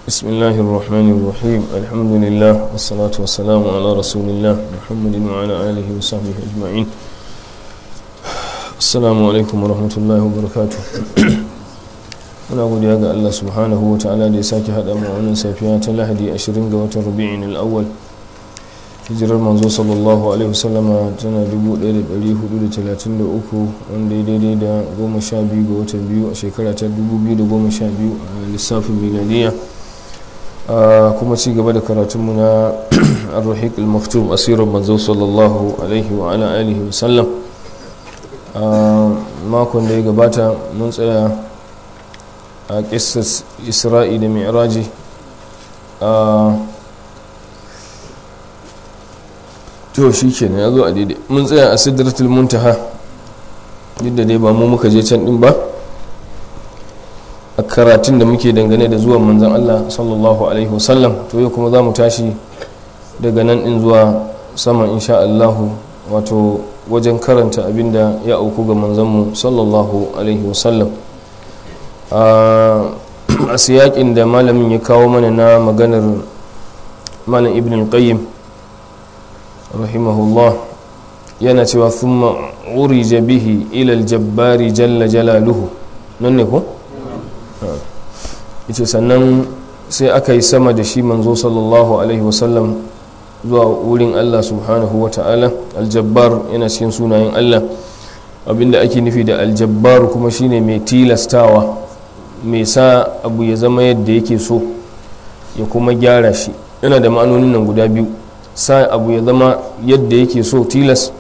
بسم الله الرحمن الرحيم الحمد لله والصلاة والسلام على رسول الله محمد وعلى آله وصحبه أجمعين السلام عليكم ورحمة الله وبركاته muna godiya ga Allah subhanahu wa ta'ala da ya sake haɗa mu wannan safiya ta lahadi 20 ga watan rubi'in al-awwal hijirar manzo sallallahu alaihi wasallama tana 1433 wanda ya daidai da 12 ga watan biyu a shekara ta 2012 a lissafin miladiya kuma ci gaba da karatunmu na ar-rahiq al-maktub asirar manzo sallallahu alaihi wa ala alihi wasallam makon da ya gabata mun tsaya a ƙisar isra'i da mi'raji a to shi ke ya zo a daidai mun tsaya a sidratul muntaha duk da dai ba mu muka je can din ba a karatun da muke dangane da zuwan manzan Allah sallallahu alaihi wasallam to yau kuma za mu tashi daga nan in zuwa saman insha Allahu wato wajen karanta abinda ya auku ga manzanmu sallallahu alaihi wasallam a siyakin da malamin ya kawo mana na maganar malam ibn al-qayyim rahimahullah yana cewa thumma urija bihi ila al-jabbari jalla jalaluhu nan ne ko yace sannan sai aka yi sama da shi manzo sallallahu alaihi wasallam zuwa wurin Allah subhanahu wa ta'ala al-jabbar yana cikin sunayen Allah abinda ake nufi da al-jabbar kuma shine mai tilastawa mai sa abu ya zama yadda yake so ya kuma gyara shi yana da ma'anonin nan guda biyu sa abu ya zama yadda yake so tilas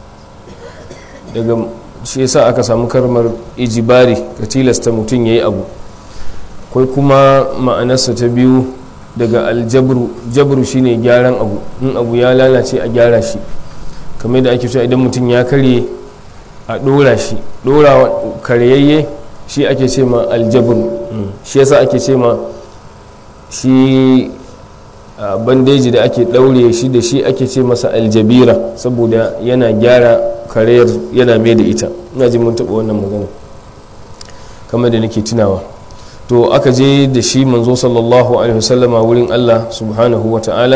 daga shi yasa aka samu karmar ijibari ka tilasta mutum ya yi abu kwai kuma ma'anarsa ta biyu daga aljabru jabru shine gyaran abu in abu ya lalace a gyara shi kamar da ake cewa idan mutum ya karye a dora shi dora karyayye shi ake ce ma aljabr shi yasa ake ce ma shi bandeji da ake daure shi da shi ake ce masa aljabira saboda yana gyara karayar yana mai da ita ina ji mun taɓa wannan magana kamar da nake tunawa to aka je da shi manzo sallallahu alaihi wasallama wurin Allah subhanahu wa ta'ala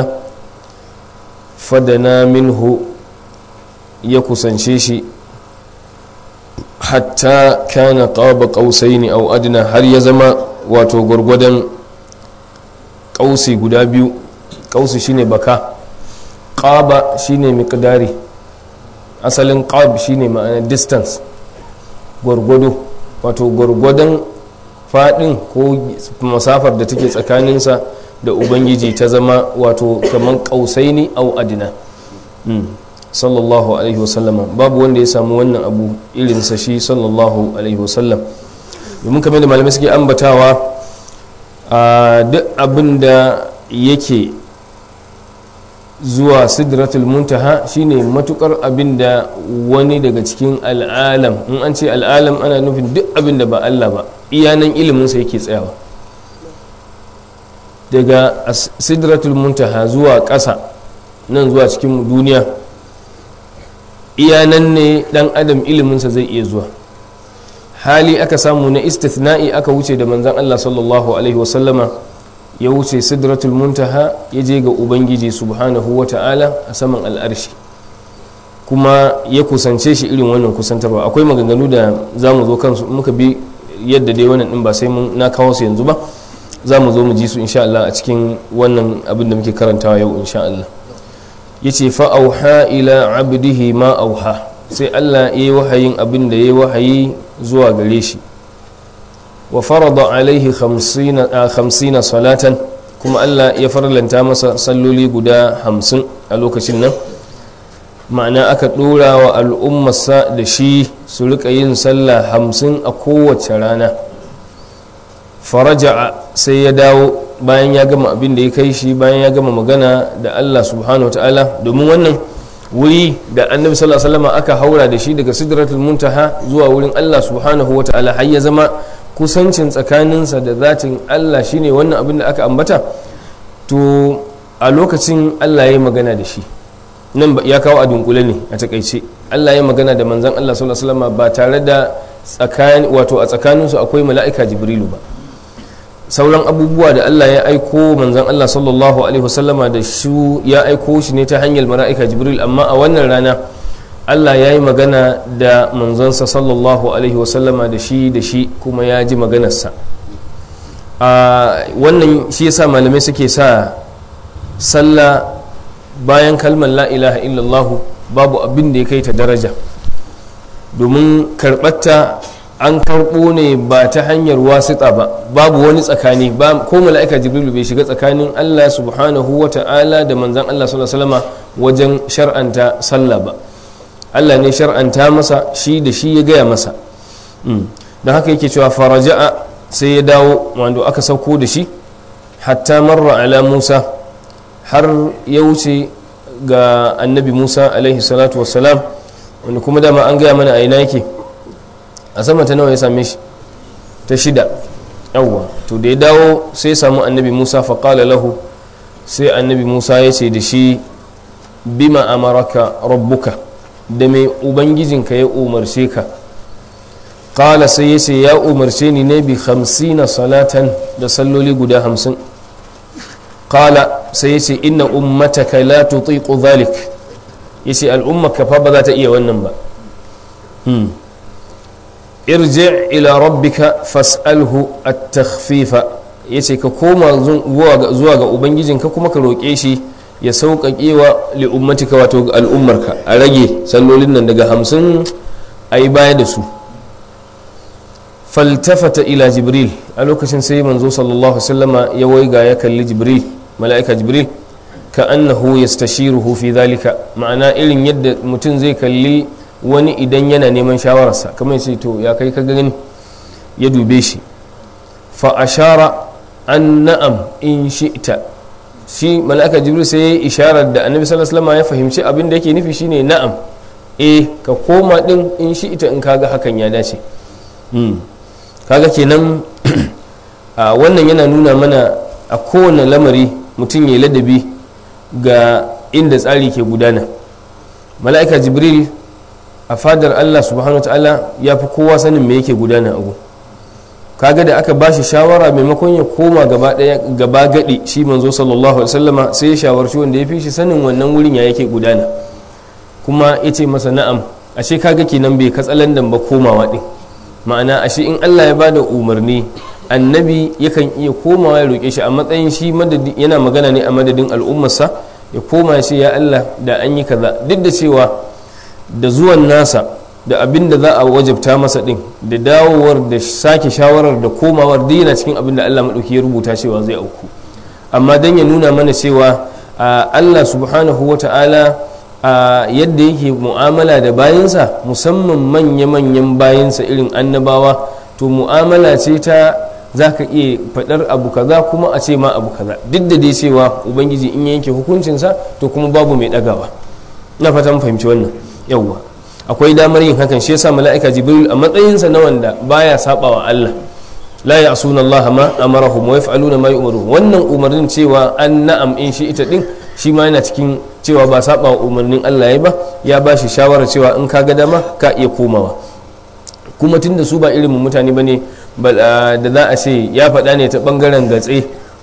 fadana minhu ya kusance shi hatta kana qaba qausaini aw adna har ya zama wato gwargwadon ƙausi guda biyu ƙausi shine baka qaba shine miqdari asalin qab shine ma'ana distance gwargwado wato gwargwadon fadin ko masafar da take tsakaninsa da ubangiji ta zama wato kamar ƙausaini aw adna sallallahu alaihi wasallama babu wanda ya samu wannan abu irinsa shi sallallahu alaihi wasallam domin kamar da malamai suke ambatawa a duk abin da yake zuwa sidratul muntaha shine matukar abin da wani daga cikin al'alam in an ce al'alam ana nufin duk abin da ba Allah ba iyanan iliminsa yake tsayawa daga sidratul muntaha zuwa ƙasa nan zuwa cikin duniya iya nan ne dan adam iliminsa zai iya zuwa hali aka samu na istithna'i aka wuce da manzan Allah sallallahu alaihi wasallama ya wuce sidratul muntaha ya je ga ubangiji subhanahu wa ta'ala a saman al'arshi kuma ya kusance shi irin wannan kusantarwa akwai maganganu da za mu zo kansu muka bi yadda dai wannan din ba sai mun na kawo su yanzu ba za mu zo mu ji su insha Allah a cikin wannan abin da muke karantawa yau insha Allah ya ce fa'auha ila abdihi ma auha sai Allah ya yi wahayin abin da ya yi wahayi zuwa gare shi wa farada alaihi hamsina salatan kuma Allah ya farlanta masa salloli guda hamsin a lokacin nan ma'ana aka ɗora wa al'ummarsa da shi su rika yin sallah hamsin a kowace rana faraja sai ya dawo bayan ya gama abin da ya kai shi bayan ya gama magana da Allah subhanahu ta'ala domin wannan wuri da annabi sallallahu alaihi wasallam aka haura da shi daga sidratul muntaha zuwa wurin Allah subhanahu ta'ala har ya zama kusancin tsakaninsa da zatin Allah shine wannan abin da aka ambata to a lokacin Allah ya magana da shi nan ya kawo a dunkule ne a takaice Allah ya magana da manzon Allah sallallahu alaihi wasallam ba tare da tsakani wato a tsakaninsu akwai mala'ika jibrilu ba sauran abubuwa da Allah ya aiko manzon Allah sallallahu alaihi wasallama da shi ya aiko shi ne ta hanyar mala'ika jibril amma a wannan rana Allah ya yi magana da manzonsa sallallahu alaihi wasallama da shi da shi kuma ya ji maganarsa a wannan shi yasa malamai suke sa sallah bayan kalmar la ilaha illallah babu abin da ya kai ta daraja domin karɓarta an karɓo ne ba ta hanyar wasita ba babu wani tsakani ba ko mala'ika jibrilu bai shiga tsakanin Allah subhanahu wa ta'ala da manzan Allah sallallahu alaihi wajen shar'anta sallah ba Allah ne shar'anta masa shi da shi ya gaya masa don haka yake cewa faraja'a sai ya dawo wanda aka sauko da shi hatta marra ala Musa har ya wuce ga annabi Musa alaihi salatu wassalam wanda kuma dama an gaya mana a ina yake a sama ta nawa ya same shi ta shida yawwa to da ya dawo sai ya samu annabi musa faƙala lahu sai annabi musa ya ce da shi bima amaraka rabbuka da mai ubangijinka ya umarce ka ƙala sai ya ce ya umarce ni ne bi hamsina salatan da salloli guda hamsin ƙala sai ya ce inna ummataka la tutiqu dhalik ya ce al'ummaka fa ba za ta iya wannan ba irji ila rabbika fas'alhu at-takhfifa yace ka koma zuwa ga ubangijinka kuma ka roƙe shi ya sauƙaƙe wa li'ummatika wato al'ummarka a rage sallolin nan daga hamsin a yi baya da su faltafata ila jibril a lokacin sai manzo sallallahu sallama ya waiga ya kalli jibril mala'ika jibril ka annahu yastashiruhu fi dhalika ma'ana irin yadda mutum zai kalli wani idan yana neman shawararsa kamar sai to ya kai ka gani ya dube shi fa ashara an na'am in shi'ta shi mala'ika jibril sai ya yi isharar da annabi sallallahu alaihi wasallam ya fahimci abin da yake nufi shine na'am eh ka koma din in shi'ta in kaga hakan ya dace kaga kenan wannan yana nuna mana a kowane lamari mutum ya ladabi ga inda tsari ke gudana mala'ika jibril a fadar Allah subhanahu ta'ala ya fi kowa sanin me yake gudana abu kaga da aka bashi shawara maimakon ya koma gaba daya gaba gadi shi manzo sallallahu alaihi wasallama sai ya shawarci wanda ya fi shi sanin wannan wurin ya yake gudana kuma ya ce masa na'am ashe kaga kenan bai katsalandan ba komawa din ma'ana ashe in Allah ya bada umarni annabi yakan iya komawa ya roƙe shi a matsayin shi yana magana ne a madadin al'ummarsa ya koma shi ya Allah da an yi kaza duk da cewa da zuwan nasa da abin da za a wajabta masa din da dawowar da sake shawarar da komawar duk yana cikin abin da Allah maɗauki ya rubuta cewa zai auku amma don ya nuna mana cewa Allah subhanahu wa ta'ala yadda yake mu'amala da bayansa musamman manya-manyan bayansa irin annabawa to mu'amala ce ta za ka iya faɗar abu kaza kuma a ce ma abu kaza duk da dai cewa ubangiji in yanke hukuncinsa to kuma babu mai ɗagawa na fatan fahimci wannan yawwa akwai damar yin hakan shi yasa mala'ika jibril a matsayinsa na wanda baya saba wa Allah la ya'suna Allah ma amarahum wa yaf'aluna ma yu'maru wannan umarnin cewa an na'am in shi ita din shi ma yana cikin cewa ba saba wa umarnin Allah ya ba ya ba shi shawara cewa in ka ga dama ka iya komawa kuma tunda su ba irin mutane bane da za a ce ya faɗa ne ta bangaren gatse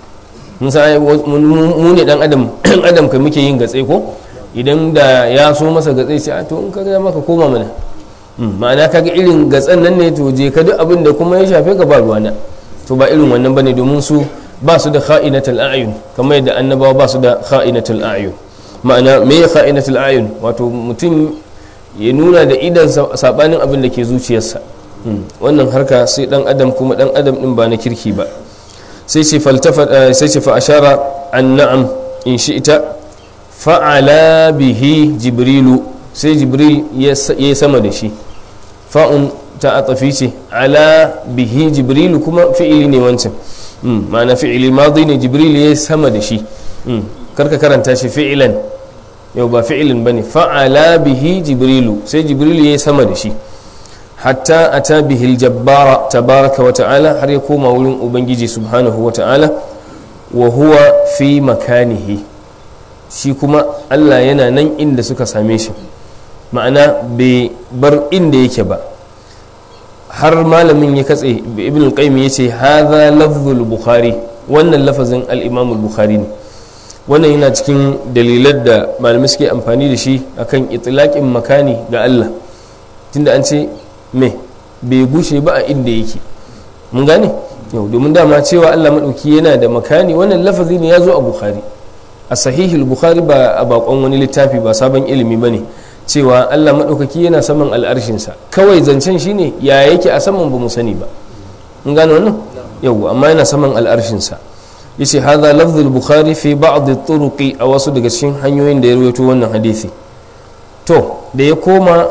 mu ne dan adam adam kai muke yin gatse ko idan da ya so masa gatsai ce to in ka ga maka koma mana ma'ana kaga irin gatsan nan ne to je ka duk abin da kuma ya shafe ka ba ruwana to ba irin wannan bane domin su ba su da kha'inatul a'yun kamar yadda annabawa ba su da kha'inatul a'yun ma'ana me ya kha'inatul a'yun wato mutum ya nuna da idan sabanin abin da ke zuciyarsa wannan harka sai dan adam kuma dan adam din ba na kirki ba sai ce faltafa sai ce fa ashara an na'am in shi'ta fa'ala bihi jibrilu sai jibril ya sama da shi fa'un ta atafi ce ala bihi jibrilu kuma fi'ili ne wancan ma'ana fi'ili madi ne jibril ya sama da shi karka karanta shi fi'ilan yau ba fi'ilin bane fa'ala bihi jibrilu sai jibril ya sama da shi hatta ata bihi aljabbara tabaraka wa ta'ala har ya koma wurin ubangiji subhanahu wa ta'ala wa huwa fi makanihi shi kuma Allah yana nan inda suka same shi ma'ana bai bar inda yake ba har malamin ya katse ibn al-qayyim yace hadha lafzul bukhari wannan lafazin al-imam al-bukhari ne wannan yana cikin dalilan da malamai suke amfani da shi akan itlaqin makani ga Allah tunda an ce me bai gushe ba a inda yake mun gane yau domin dama cewa Allah madauki yana da makani wannan lafazi ne ya zo a bukhari a sahihul bukhari ba a bakon wani littafi ba sabon ilimi bane cewa Allah maɗaukaki yana saman al'arshinsa kawai zancen shine ya yake a saman ba mu sani ba mun gane wannan yau amma yana saman al'arshinsa yace hadha lafzul bukhari fi ba'd turuqi a wasu daga cikin hanyoyin da ya rawaito wannan hadisi to da ya koma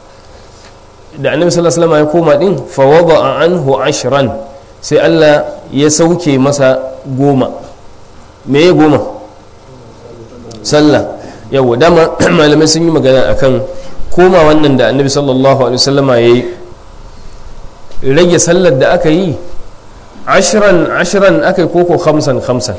da annabi sallallahu alaihi wasallam ya koma din fa wada'a anhu ashran sai Allah ya sauke masa goma me ya goma sallah yawa dama malamai sun yi magana akan koma wannan da annabi sallallahu alaihi wasallama ya yi rage sallar da aka yi ashiran ashiran aka yi koko hamsan hamsan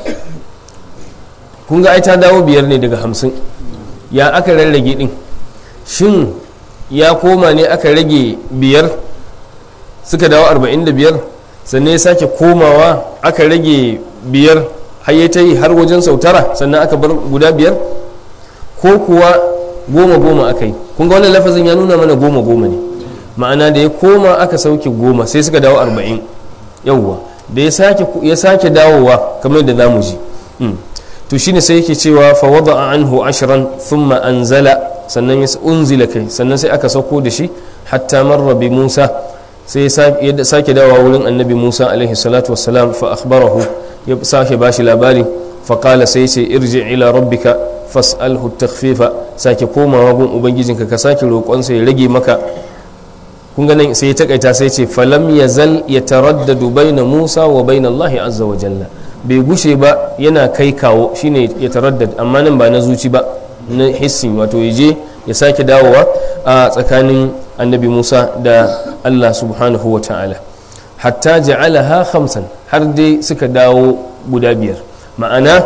kun ga ai ta dawo biyar ne daga hamsin ya aka rarrage din shin ya koma ne aka rage biyar suka dawo arba'in da biyar sannan ya sake komawa aka rage biyar har ya ta yi har wajen sautara sannan aka bar guda biyar ko kuwa goma goma aka yi kun ga wannan lafazin ya nuna mana goma goma ne ma'ana da ya koma aka sauke goma sai suka dawo arba'in yawwa da ya sake dawowa kamar da zamu ji to shine sai yake cewa fa wada'a anhu ashran thumma anzala sannan ya unzila kai sannan sai aka sauko da shi hatta marra bi Musa sai ya sake dawowa wurin annabi Musa alaihi salatu wassalam fa akhbarahu ya sake bashi labari fa qala sai ce irji ila rabbika fas'alhu takhfifa sake komawa gun ubangijinka ka sake roƙonsa ya rage maka kun ga nan sai ya takaita sai ce falam yazal yataraddadu baina Musa wa baina Allah azza wa jalla bai gushe ba yana kai kawo shine ya taraddad amma nan ba na zuci ba na hissin wato ya je ya sake dawowa a tsakanin annabi Musa da Allah subhanahu wa ta'ala hatta ja'alaha khamsan har dai suka dawo guda biyar ma'ana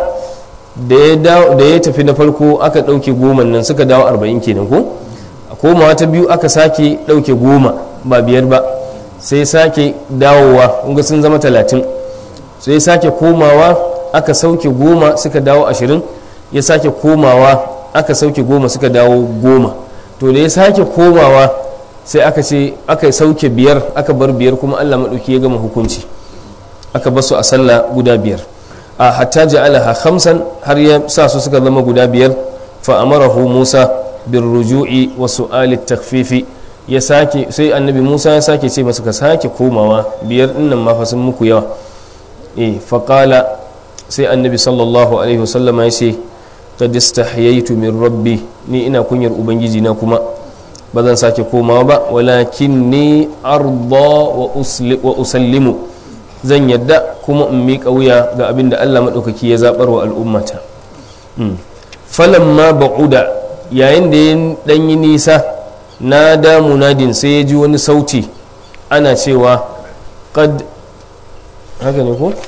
da ya tafi na farko aka ɗauke goma nan suka dawo arba'in kenan ko a komawa ta biyu aka sake ɗauke goma ba biyar ba sai sake dawowa kunga sun zama talatin sai sake komawa aka sauke goma suka dawo ashirin ya sake komawa aka sauke goma suka dawo goma to da ya sake komawa sai aka ce aka sauke biyar aka bar biyar kuma allah maɗauki ya gama hukunci aka basu a sallah guda biyar a hatta ja'alaha khamsan har ya sa su suka zama guda biyar fa amarahu Musa bir ruju'i wa su'ali takfifi ya sake sai annabi Musa ya sake ce masa ka sake komawa biyar dinnan ma fa sun muku yawa eh fa qala sai annabi sallallahu alaihi wasallam ya ce qad istahyaytu min rabbi ni ina kunyar ubangiji na kuma ba zan sake komawa ba walakinni arda wa usallimu zan yadda kuma in miƙa wuya ga abin da Allah maɗaukaki ya zaɓar wa al'ummata falan ma ba'uda yayin da ya ɗan yi nisa na damu nadin sai ya ji wani sauti ana cewa qad haka ne ko?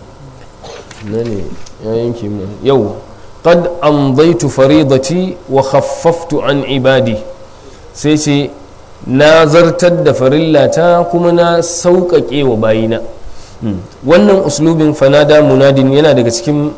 na ne ya yanke mu yau qad amdaitu faridati wa khaffaftu an ibadi sai ce na zartar da farillata kuma na sauƙaƙe wa bayina wannan uslubin fanada munadin yana daga cikin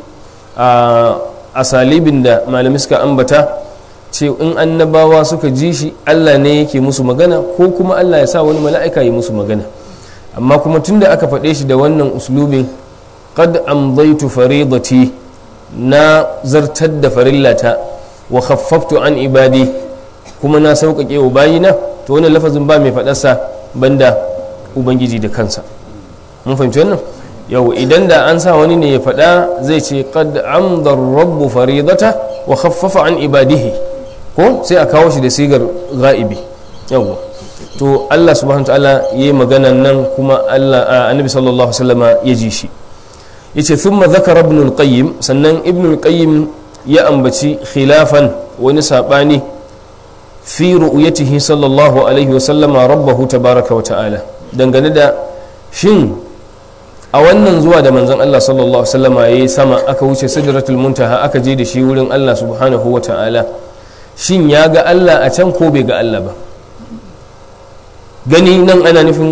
asalibin da malami suka ambata ce in annabawa suka ji shi allah ne yake musu magana ko kuma allah ya sa wani mala'ika yi musu magana amma kuma tunda aka faɗe shi da wannan uslubin qad amdaitu faridati na zartar da farillata wa khaffaftu an ibadi kuma na sauƙaƙe wa bayina to wannan lafazin ba mai faɗarsa banda ubangiji da kansa mun fahimci wannan yau idan da an sa wani ne ya faɗa zai ce qad amdar rabbu faridata wa khaffafa an ibadihi ko sai a kawo shi da sigar ga'ibi yawwa to Allah subhanahu ta'ala yayi maganan nan kuma Allah annabi sallallahu alaihi wasallama ya ji shi yace thumma zakara ibn al-qayyim sannan ibn al-qayyim ya ambaci khilafan wani sabani fi ru'yatihi sallallahu alaihi wasallama rabbahu tabaraka wa ta'ala dangane da shin a wannan zuwa da manzon Allah sallallahu alaihi wasallama yayi sama aka wuce sidratul muntaha aka je da shi wurin Allah subhanahu wa ta'ala shin ya ga Allah a can ko bai ga Allah ba gani nan ana nufin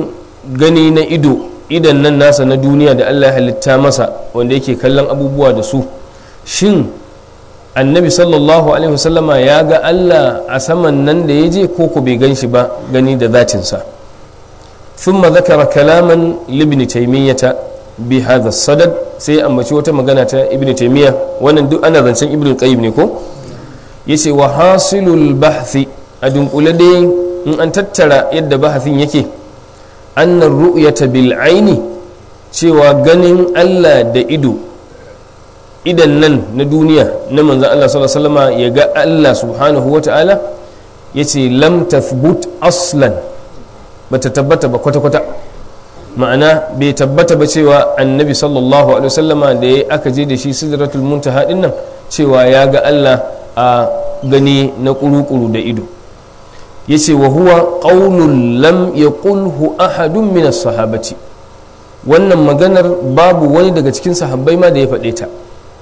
gani na ido idan nan nasa na duniya da allah ya halitta masa wanda yake kallon abubuwa da su shin annabi sallallahu alaihi wasallama ya ga allah a saman nan da ya je ko ku bai gan shi ba gani da zatinsa ثم ذكر كلاما لابن تيمية بهذا الصدد sai ambaci wata magana ta ibn taymiya wannan duk ana zancen ibn qayyim ne ko yace wa hasilul bahthi a dunkule dai in an tattara yadda bahathin yake annar ru'yata bil aini cewa ganin Allah da ido idan nan na duniya na manzon Allah sallallahu alaihi wasallam ya ga Allah subhanahu wata'ala yace lam tathbut aslan bata tabbata ba kwata-kwata ma'ana bai tabbata ba cewa annabi sallallahu alaihi wasallama da ya aka je da shi sidratul muntaha din nan cewa ya ga Allah a gani na kuru-kuru da ido yace wa huwa qaulun lam yaqulhu ahadun min as-sahabati wannan maganar babu wani daga cikin sahabbai ma da ya faɗe ta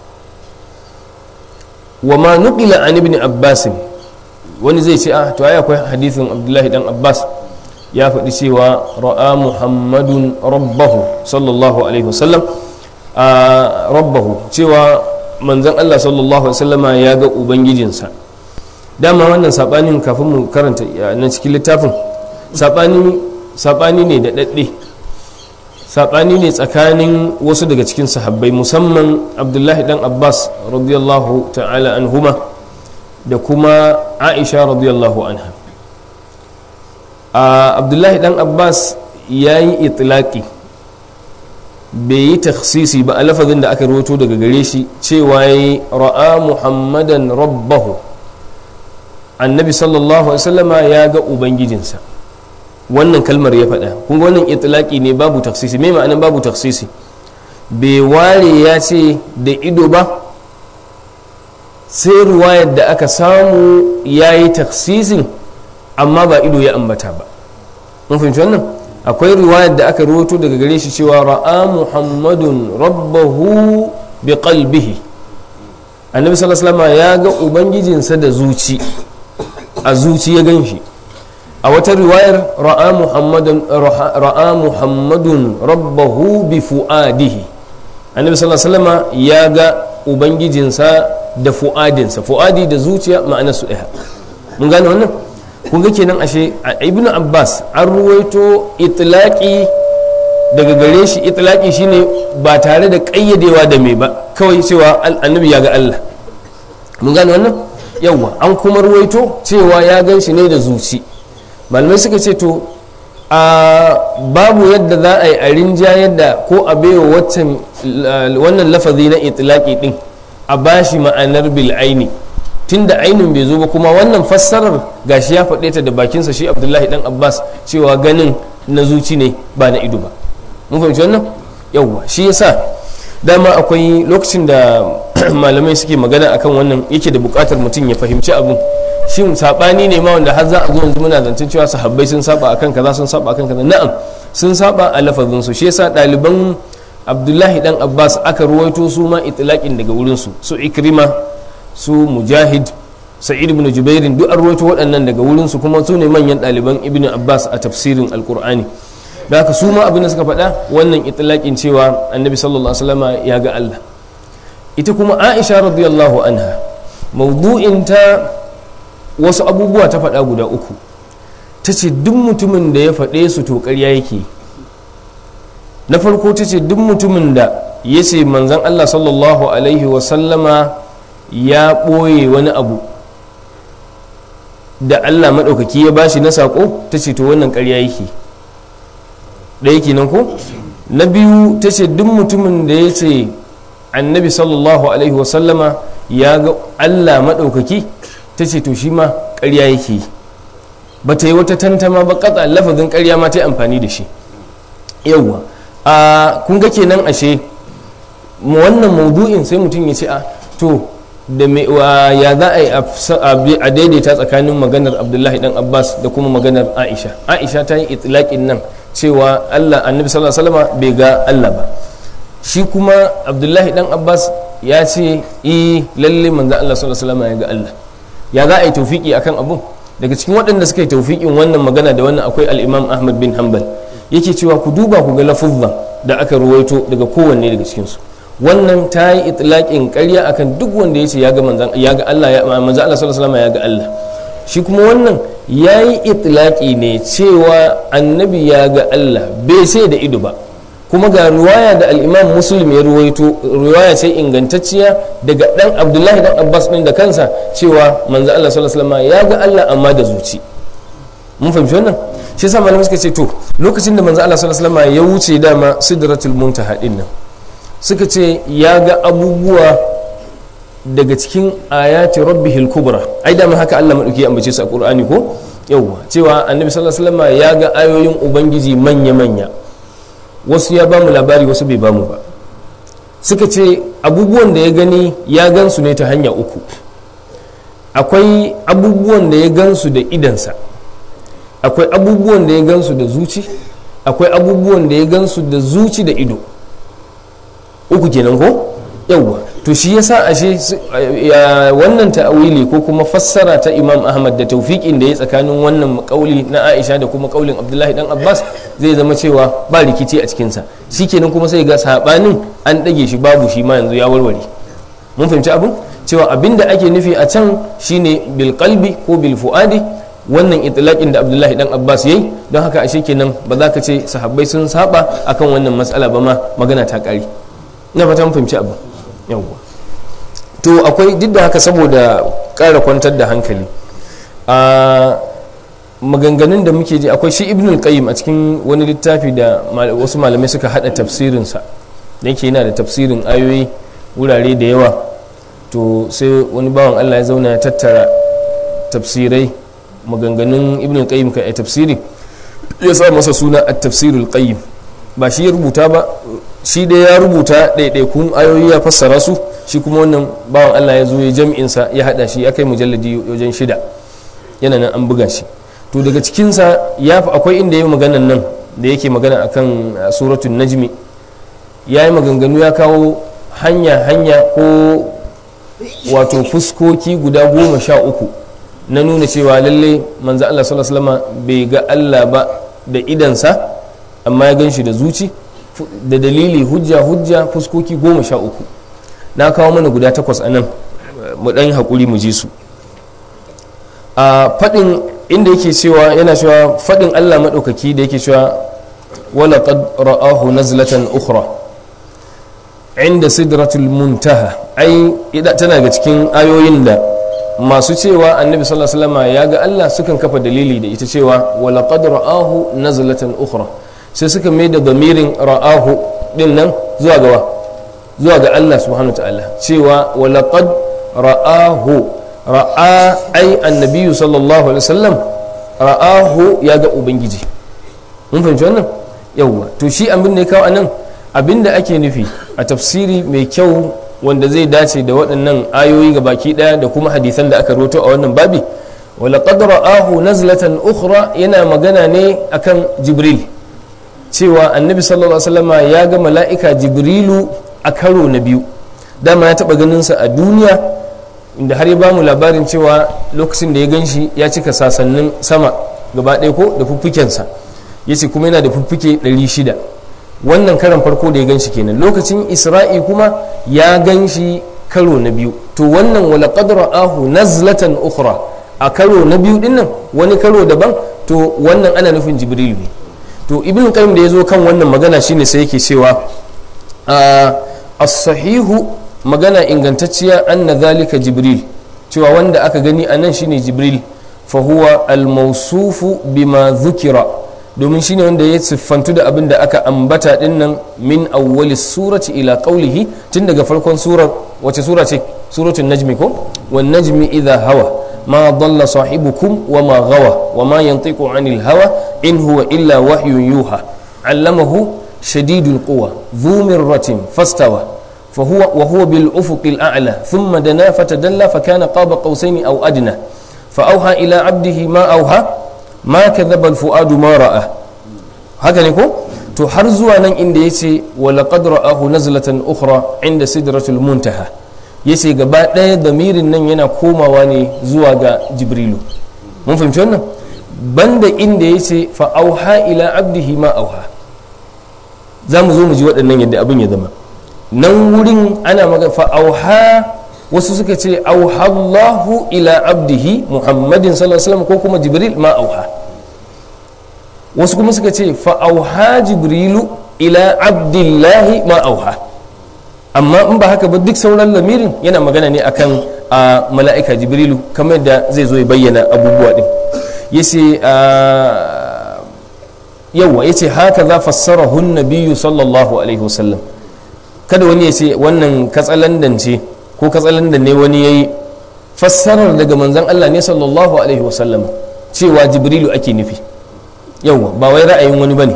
wa ma nuqila an ibn abbas wani zai ce ah to ai akwai hadisin abdullahi dan abbas ya faɗi cewa ra'a muhammadun rabbahu sallallahu alaihi wasallam a rabbahu cewa manzon allah sallallahu alaihi wasallama ya ga ubangijinsa dama wannan saɓanin kafin mu karanta na cikin littafin saɓani ne da ɗaɗɗe saɓani ne tsakanin wasu daga cikin sahabbai musamman abdullahi dan abbas radiyallahu ta'ala anhuma da kuma aisha radiyallahu anha a abdullahi dan abbas ya yi itilaki bai yi taksisi ba a lafazin da aka rawato daga gare shi cewa ya yi ra'a muhammadan rabbahu annabi sallallahu alaihi wasallama ya ga ubangijinsa wannan kalmar ya faɗa kuma wannan itilaki ne babu taksisi mai ma'anin babu taksisi bai ware ya ce da ido ba sai ruwayar da aka samu ya yi taksisin amma ba ido ya ambata ba mun fahimci wannan akwai riwayar da aka rawato daga gare shi cewa ra'a muhammadun rabbahu bi qalbihi annabi sallallahu alaihi wasallam ya ga ubangijinsa da zuci a zuci ya gan shi a wata riwayar ra'a muhammadun ra'a muhammadun rabbahu bi fuadihi annabi sallallahu alaihi wasallam ya ga ubangijinsa da fuadinsa fuadi da zuciya ma'ana su ɗaya mun gane wannan kun ga kenan ashe ibn abbas an ruwaito itlaki daga gare shi itlaki shine ba tare da ƙayyadewa da mai ba kawai cewa annabi ya ga allah mun gane wannan yawwa an kuma ruwaito cewa ya gan shi ne da zuci malamai suka ce to a babu yadda za a yi a rinja yadda ko a baiwa wannan lafazi na itlaki din a bashi ma'anar bil'aini tunda ainin bai zo ba kuma wannan fassarar gashi ya faɗe ta da bakinsa shi abdullahi dan abbas cewa ganin na zuci ne ba na ido ba mun fahimci wannan yawwa shi yasa dama akwai lokacin da malamai suke magana akan wannan yake da buƙatar mutum ya fahimci abin shin sabani ne ma wanda har za a zo yanzu muna zancen cewa sahabbai sun saba akan kaza sun saba akan kaza na'am sun saba a lafazin su shi yasa ɗaliban abdullahi dan abbas aka ruwaito su ma itlaqin daga wurin su su ikrima su mujahid sa'id ibn jubairin duk an rawaito waɗannan daga wurinsu kuma su ne manyan ɗaliban ibn abbas a tafsirin alkur'ani da haka su ma abin da suka faɗa wannan itilaƙin cewa annabi sallallahu alaihi wasallam ya ga allah ita kuma aisha radiyallahu anha mawdu'in ta wasu abubuwa ta faɗa guda uku ta ce duk mutumin da ya faɗe su to ƙarya yake na farko ta ce duk mutumin da ya ce manzan allah sallallahu alaihi wasallama ya ɓoye wani abu da allah maɗaukaki ya bashi na saƙo ta ce to wannan ƙarya yake ɗaya kenan ko na biyu ta ce duk mutumin da ya ce annabi sallallahu alaihi wasallama ya ga allah maɗaukaki ta ce to shi ma ƙarya yake ba ta yi wata tantama ba katsa lafazin ƙarya ma ta yi amfani da shi yauwa a kun ga kenan ashe wannan maudu'in sai mutum ya ce a to da ya za a yi a daidaita tsakanin maganar abdullahi dan abbas da kuma maganar aisha aisha ta yi itilaƙin nan cewa allah annabi sallallahu alaihi wasallam bai ga allah ba shi kuma abdullahi dan abbas ya ce yi lalle manzo allah sallallahu alaihi wasallam ya ga allah ya za a yi taufiki akan abun daga cikin waɗanda suka yi taufikin wannan magana da wannan akwai al-imam ahmad bin hanbal yake cewa ku duba ku ga lafuzzan da aka ruwaito daga kowanne daga cikinsu wannan ta yi itlaƙin ƙarya akan duk wanda ya ce ya ga manzan ya ga Allah ya manzan Allah sallallahu alaihi ya ga Allah shi kuma wannan ya yi itlaƙi ne cewa annabi ya ga Allah bai sai da ido ba kuma ga ruwaya da al'imam muslim ya ruwaito ruwaya ce ingantacciya daga dan abdullahi dan abbas din da kansa cewa manzan Allah sallallahu alaihi ya ga Allah amma da zuci mun fahimci wannan shi yasa malamai suka ce to lokacin da manzan Allah sallallahu alaihi ya wuce dama sidratul muntaha din nan suka ce ya ga abubuwa daga cikin ayati rabbihil kubra ai da haka Allah madauki ya ambace su a Qur'ani ko yawwa cewa annabi sallallahu alaihi wasallam ya ga ayoyin ubangiji manya manya wasu ya bamu labari wasu bai bamu ba suka ce abubuwan da ya gani ya gansu ne ta hanya uku akwai abubuwan da ya gansu da idansa akwai abubuwan da ya gansu da zuci akwai abubuwan da ya gansu da zuci da ido uku kenan ko yawwa to shi yasa ashe wannan ta'awili ko kuma fassara ta Imam Ahmad da taufiƙin da ya tsakanin wannan kauli na Aisha da kuma kaulin Abdullahi dan Abbas zai zama cewa ba rikici a cikin sa shikenan kuma sai ga sabanin an dage shi babu shi ma yanzu ya warware mun fahimci abin cewa abinda ake nufi a can shine bil qalbi ko bil fuadi wannan itlaqin da Abdullahi dan Abbas yayi don haka ashe kenan ba za ka ce sahabbai sun saba akan wannan matsala ba ma magana ta kare ina fata mun fahimci abu yawwa to akwai duk da haka saboda ƙara kwantar da hankali a maganganun da muke ji akwai shi ibn al-qayyim a cikin wani littafi da wasu malamai suka hada tafsirinsa da yake yana da tafsirin ayoyi wurare da yawa to sai wani bawan allah ya zauna ya tattara tafsirai maganganun ibn al-qayyim ka tafsiri ya sa masa suna at-tafsirul qayyim ba shi ya rubuta ba shi dai ya rubuta ɗaiɗaikun ayoyi ya fassara su shi kuma wannan bawan Allah ya zo ya jam'insa ya haɗa shi ya kai mujalladi wajen shida yana nan an buga shi to daga cikinsa ya fi akwai inda ya yi maganan nan da yake magana akan suratun najmi ya yi maganganu ya kawo hanya hanya ko wato fuskoki guda goma sha uku na nuna cewa lalle manzo Allah sallallahu alaihi wasallam bai ga Allah ba da idansa amma ya gan shi da zuci da dalili hujja hujja fuskoki goma sha uku na kawo mana guda takwas a nan mu ɗan haƙuri mu ji su a faɗin inda yake cewa yana cewa faɗin allah maɗaukaki da yake cewa wala qad ra'ahu nazlatan ukhra inda sidratul muntaha ai tana ga cikin ayoyin da masu cewa annabi sallallahu alaihi wasallam ya ga allah sukan kafa dalili da ita cewa wala qad ra'ahu nazlatan ukhra sai suka mai da bamirin ra'ahu din nan zuwa gawa zuwa ga Allah subhanahu ta'ala cewa walaqad ra'ahu ra'a ai annabiyu sallallahu alaihi wasallam ra'ahu ya ga ubangiji mun fahimci wannan yawwa to shi abin da ya kawo anan abin da ake nufi a tafsiri mai kyau wanda zai dace da waɗannan ayoyi ga baki ɗaya da kuma hadisan da aka roto a wannan babi walaqad ra'ahu nazlatan ukhra yana magana ne akan jibril cewa annabi sallallahu alaihi wasallama ya ga mala'ika jibrilu a karo na biyu dama ya taba ganinsa a duniya inda har ya ba mu labarin cewa lokacin da ya gan shi ya cika sasannin sama gaba ɗaya ko da fuffukensa ya ce kuma yana da fuffuke 600 wannan karan farko da ya gan shi kenan lokacin isra'i kuma ya gan shi karo na biyu to wannan wala qadra ahu nazlatan ukhra a karo na biyu dinnan wani karo daban to wannan ana nufin jibrilu ne to ibn qayyim da ya zo kan wannan magana shine sai yake cewa as-sahihu magana ingantacciya anna zalika jibril cewa wanda aka gani a nan shine jibril fa huwa al-mawsufu bima dhukira domin shine wanda ya siffantu da abin da aka ambata dinnan min awwali surati ila qawlihi tun daga farkon surar wace sura ce suratul najmi ko wan najmi idha hawa ما ضل صاحبكم وما غوى وما ينطق عن الهوى إن هو إلا وحي يوحى علمه شديد القوى ذو مرة فاستوى فهو وهو بالأفق الأعلى ثم دنا فتدلى فكان قاب قوسين أو أدنى فأوحى إلى عبده ما أوحى ما كذب الفؤاد ما رأى هكذا يقول to har zuwa nan inda ya ce walaƙad ra'ahu nazlatan ukhra inda sidratul muntaha ya ce gaba ɗaya damirin nan yana komawa ne zuwa ga jibrilu mun fahimci wannan banda inda ya ce fa auha ila abdihi ma auha za mu zo mu ji waɗannan yadda abin ya zama nan wurin ana magana fa auha wasu suka ce auhallahu ila abdihi muhammadin sallallahu alaihi wasallam ko kuma jibril ma auha wasu kuma suka ce fa auha jibrilu ila abdillahi ma auha amma in ba haka ba duk sauran lamirin yana magana ne akan a mala'ika jibrilu kamar da zai zo ya bayyana abubuwa din yace yawa yace haka za fassarahu nabiyyu sallallahu alaihi wasallam kada wani ya ce wannan katsalandan ce ko katsalandan ne wani yayi fassarar daga manzon Allah ne sallallahu alaihi wasallam cewa jibrilu ake nufi yawa ba wai ra'ayin wani bane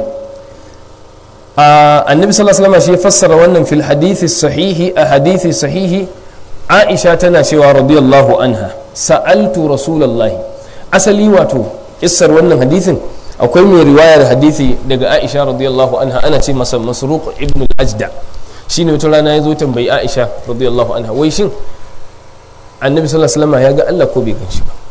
annabi sallallahu alaihi wasallam shi fassara wannan fil hadithi sahihi a hadithi sahihi aisha tana cewa radiyallahu anha sa'altu rasulullahi asali wato kissar wannan hadithin akwai mai riwayar hadithi daga aisha radiyallahu anha ana ce masa masruq ibn al-ajda shine wata rana ya zo tambayi aisha radiyallahu anha wai shin annabi sallallahu alaihi wasallam ya ga Allah ko bai ganshi ba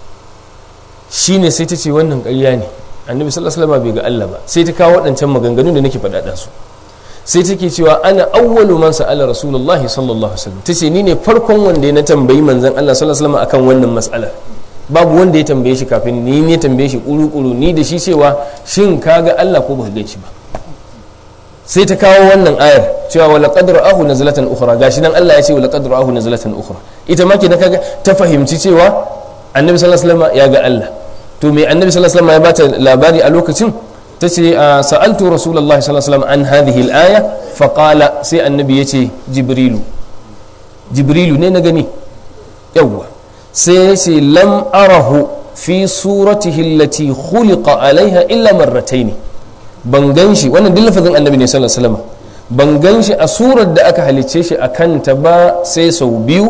shine sai ta ce wannan ƙarya ne annabi sallallahu alaihi wasallam bai ga Allah ba sai ta kawo waɗancan maganganun da nake faɗaɗa su sai take cewa ana awwalu man sa'ala rasulullahi sallallahu alaihi wasallam tace ni ne farkon wanda ya na tambayi manzon Allah sallallahu alaihi wasallam akan wannan mas'ala babu wanda ya tambaye shi kafin ni ne tambaye shi kuru-kuru ni da shi cewa shin ka ga Allah ko baka gan shi ba sai ta kawo wannan ayar cewa wala qadru ahu nazlatan ukhra gashi nan Allah ya ce wala qadru ahu nazlatan ukhra ita ma kenan kaga ta fahimci cewa annabi sallallahu alaihi wasallam ya ga Allah to me annabi sallallahu alaihi wasallam ya bata labari a lokacin ta ce sa'altu rasulullah sallallahu alaihi wasallam an hadhihi al-aya fa qala sai annabi yace jibrilu jibrilu ne na gani yawwa sai ya ce lam arahu fi suratihi allati khuliqa alaiha illa marratayn ban ganshi wannan duk lafazin annabi ne sallallahu alaihi wasallam ban ganshi a surar da aka halicce shi a kanta ba sai sau biyu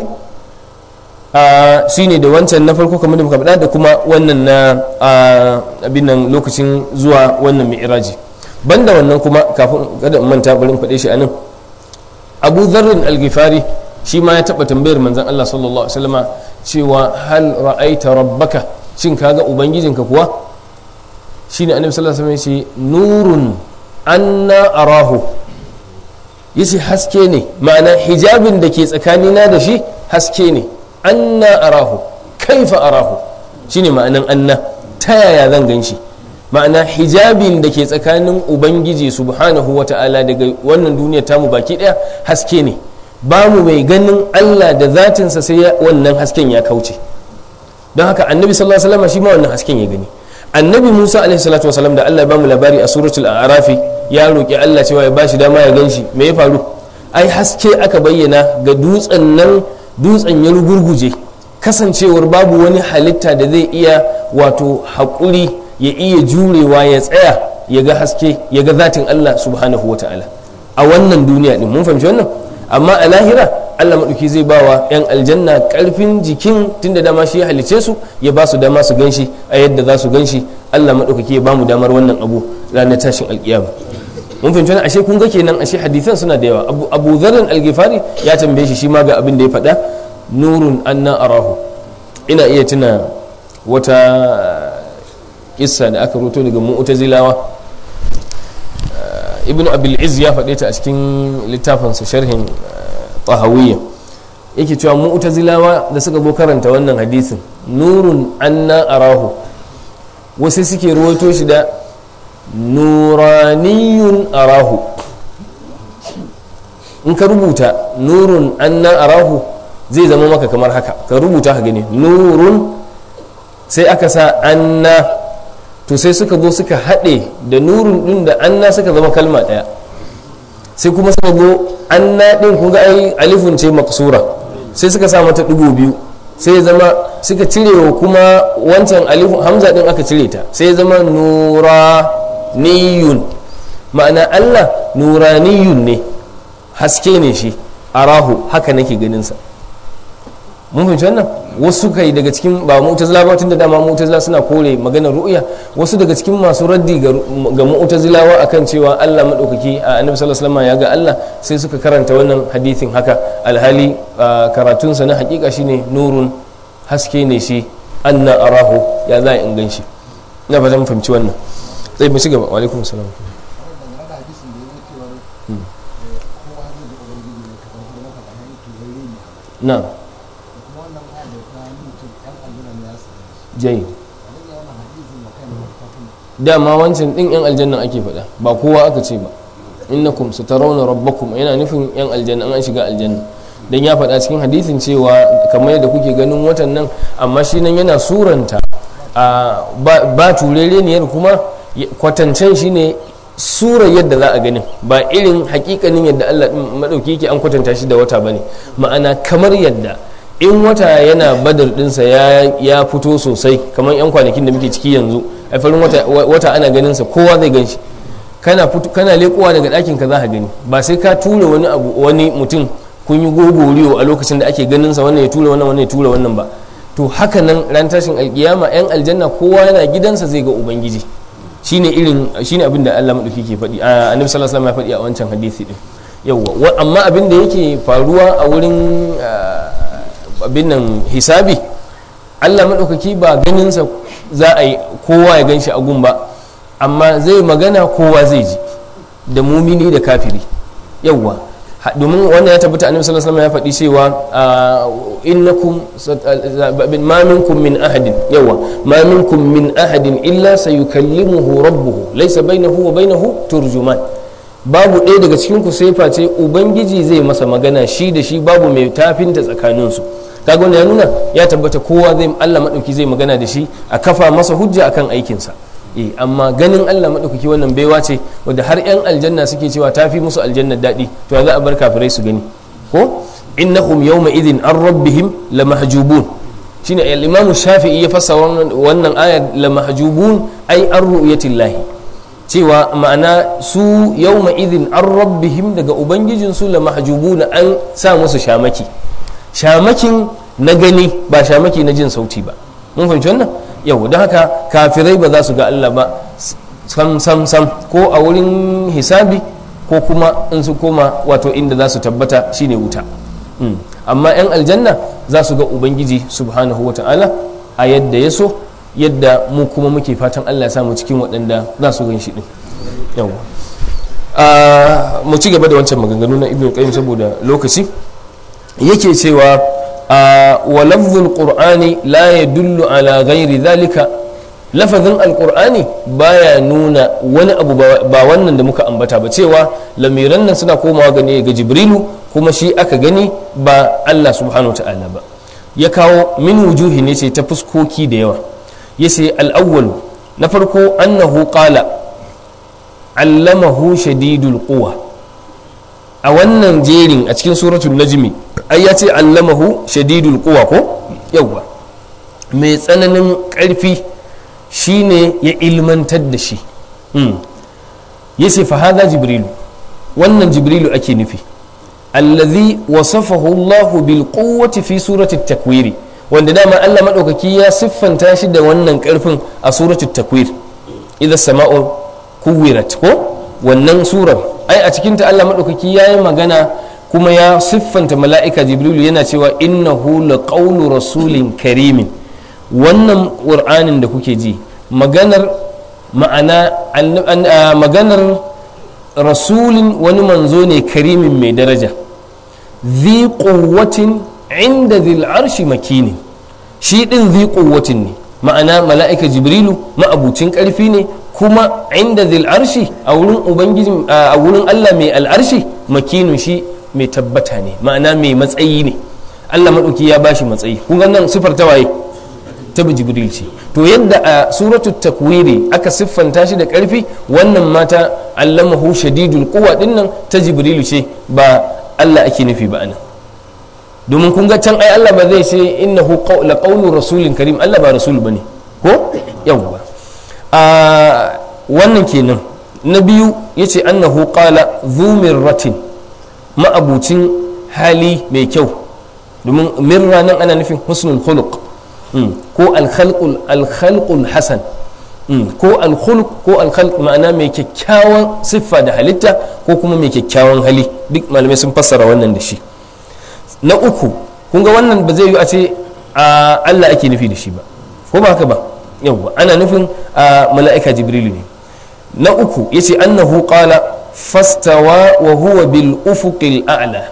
shi ne da wancan na farko kamar da muka faɗa da kuma wannan na abin nan lokacin zuwa wannan mi'raji banda wannan kuma kafin kada in manta bari in faɗe shi anan abu dharrin al-ghifari shi ma ya taɓa tambayar manzon Allah sallallahu alaihi wasallama cewa hal ra'aita rabbaka shin kaga ubangijinka kuwa shine annabi sallallahu alaihi wasallam ya ce nurun anna arahu yace haske ne ma'ana hijabin da ke tsakanina da shi haske ne anna arahu kaifa arahu shine ma'anan anna ta yaya zan gan shi ma'ana hijabin da ke tsakanin ubangiji subhanahu wa ta'ala daga wannan duniyar tamu baki daya haske ne ba mu mai ganin allah da zatinsa sai wannan hasken ya kauce don haka annabi sallallahu alaihi wasallam shi ma wannan hasken ya gani annabi musa alaihi salatu wasallam da allah ya bamu labari a suratul a'rafi ya roki allah cewa ya bashi dama ya gan shi me ya faru ai haske aka bayyana ga dutsen nan dutsen ya rugurguje kasancewar babu wani halitta da zai iya wato haƙuri ya iya jurewa ya tsaya ya ga haske ya ga zatin Allah subhanahu wa ta'ala a wannan duniya din mun fahimci wannan amma a lahira Allah maɗauki zai ba wa 'yan aljanna ƙarfin jikin tunda dama shi ya halice su ya ba su dama su ganshi a yadda za su ganshi Allah maɗaukaki ya ba mu damar wannan abu ranar tashin alƙiyama mun fahimci wannan ashe kun ga kenan ashe hadisan suna da yawa abu abu dharrin al-ghifari ya tambaye shi shi ma ga abin da ya faɗa nurun anna arahu ina iya tuna wata kissa da aka roto daga mu'tazilawa ibnu abil iz ya faɗe ta a cikin littafinsa sharhin tahawiyya yake cewa mu'tazilawa da suka zo karanta wannan hadisin nurun anna arahu wasu suke ruwaito shi da nuraniyun arahu in ka rubuta nurun anna arahu zai zama maka kamar haka ka rubuta ka gani nurun sai aka sa anna to sai suka zo suka haɗe da nurun ɗin da anna suka zama kalma ɗaya sai kuma suka zo anna ɗin kun ga ai alifun ce maksura sai suka sa mata ɗigo biyu sai zama suka cire wa kuma wancan alifun hamza ɗin aka cire ta sai zama nura niyun ma'ana allah nuraniyun ne haske ne shi arahu haka nake ganinsa mun fahimci wannan wasu kai daga cikin ba mu'tazila ba tunda dama mu'tazila suna kore maganar ru'ya wasu daga cikin masu raddi ga mu'tazilawa akan cewa Allah madaukaki a annabi sallallahu alaihi wasallam ya ga Allah sai suka karanta wannan hadithin haka alhali karatunsa na hakika shine nurun haske ne shi anna arahu ya za in gan shi ina ba zan fahimci wannan sai mu ci gaba wa alaikum salam na jai dama wancan din yan aljanna ake faɗa ba kowa aka ce ba innakum satarawna rabbakum yana nufin yan aljanna an shiga aljanna dan ya faɗa cikin hadisin cewa kamar yadda kuke ganin watan nan amma shi nan yana suranta ba turereniyar kuma kwatancen shi ne sura yadda za a ganin ba irin hakikanin yadda Allah maɗauki yake an kwatanta shi da wata bane ma'ana kamar yadda in wata yana badar dinsa ya fito sosai kamar yan kwanakin da muke ciki yanzu a farin wata ana ganin sa kowa zai gan shi kana kana lekowa daga ɗakin ka za ka gani ba sai ka tura wani abu wani mutum kun yi gogoriyo a lokacin da ake ganin sa wannan ya tura wannan wannan ya tura wannan ba to haka nan ran tashin alkiyama yan aljanna kowa yana gidansa zai ga ubangiji shine irin shine abin da Allah madauki ke faɗi annabi sallallahu alaihi wasallam ya faɗi a wancan hadisi din yawa amma abin da yake faruwa a wurin abin nan hisabi Allah madaukaki ba ganin sa za a yi kowa ya ganshi a gun ba amma zai magana kowa zai ji da mumini da kafiri yawa domin wannan ya tabbata annabi sallallahu alaihi wasallam ya faɗi cewa innakum ma minkum min ahadin yawa ma minkum min ahadin illa sayukallimuhu rabbuhu laysa bainahu wa bainahu turjuman babu ɗaya daga cikin ku sai face ubangiji zai masa magana shi da shi babu mai tafinta tsakanin su kaga wannan ya nuna ya tabbata kowa zai Allah madauki zai magana da shi a kafa masa hujja akan aikinsa eh amma ganin Allah maɗaukaki wannan baiwa ce wadda har 'yan aljanna suke cewa ta fi musu aljanna daɗi to za a bar kafirai su gani ko innahum yawma idhin an rabbihim la mahjubun shine al-imam shafi'i ya fassara wannan aya la mahjubun ai an ru'yatillahi cewa ma'ana su yawma idhin an rabbihim daga ubangijin su la mahjubun an sa musu shamaki shamakin na gani ba shamaki na jin sauti ba mun fahimci wannan yau don haka kafirai ba za su ga Allah ba sam sam sam ko a wurin hisabi ko kuma in su koma wato inda za su tabbata shine wuta amma 'yan aljanna za su ga ubangiji subhanahu wa ta'ala a yadda ya so yadda mu kuma muke fatan Allah ya samu cikin waɗanda za su gan shi ɗin yawa mu ci gaba da wancan maganganu na ibn qayyim saboda lokaci yake cewa ولفظ القرآن لا يدل على غير ذلك lafazin alkur'ani baya nuna wani abu ba wannan da muka ambata ba cewa lamiran nan suna komawa gane ga jibrilu kuma shi aka gani ba allah subhanahu ta'ala ba ya kawo min wujuhi ne ce ta fuskoki da yawa ya ce al'awwal na farko annahu qala allamahu shadidul quwa a wannan jerin a cikin suratul najmi ai ya ce allamahu shadidul quwa ko yawwa mai tsananin ƙarfi shine ya ilmantar da shi ya ce fa hada jibrilu wannan jibrilu ake nufi allazi wasafahu Allahu bil quwwati fi surati takwiri wanda dama Allah madaukaki ya siffanta shi da wannan karfin a surati takwir idza sama'u kuwirat ko wannan surar ai a cikin ta Allah madaukaki yayi magana kuma ya siffanta mala'ika jibrilu yana cewa innahu laqawlu rasulin karimin wannan qur'anin da kuke ji maganar ma'ana maganar rasulin wani manzo ne karimin mai daraja zi quwwatin inda zil arshi makini shi din zi quwwatin ne ma'ana mala'ika jibrilu ma'abucin karfi ne kuma inda zil arshi a wurin ubangiji a wurin Allah mai al'arshi makinin shi mai tabbata ne ma'ana mai matsayi ne Allah maɗauki ya bashi matsayi kun ga nan sifar ta waye ta jibril ce to yadda a suratu takwiri aka siffanta shi da karfi wannan mata allamahu shadidul quwa dinnan ta jibrilu ce ba Allah ake nufi ba anan domin kun ga can ai Allah ba zai ce innahu la qawlu rasulin karim Allah ba rasul bane ko yawwa a wannan kenan na biyu yace annahu qala dhu mirratin ma'abucin hali mai kyau domin mirra nan ana nufin husnul khuluq ko alkhalqul hasan ko alkhulq ko alkhalq ma'ana mai kyakkyawan siffa da halitta ko kuma mai kyakkyawan hali duk malamai sun fassara wannan da shi na uku kun ga wannan ba zai yi a ce a Allah ake nufi da shi ba ko ba haka ba yawwa ana nufin mala'ika jibrilu ne na uku yace annahu qala fastawa wa huwa bil ufuqil a'la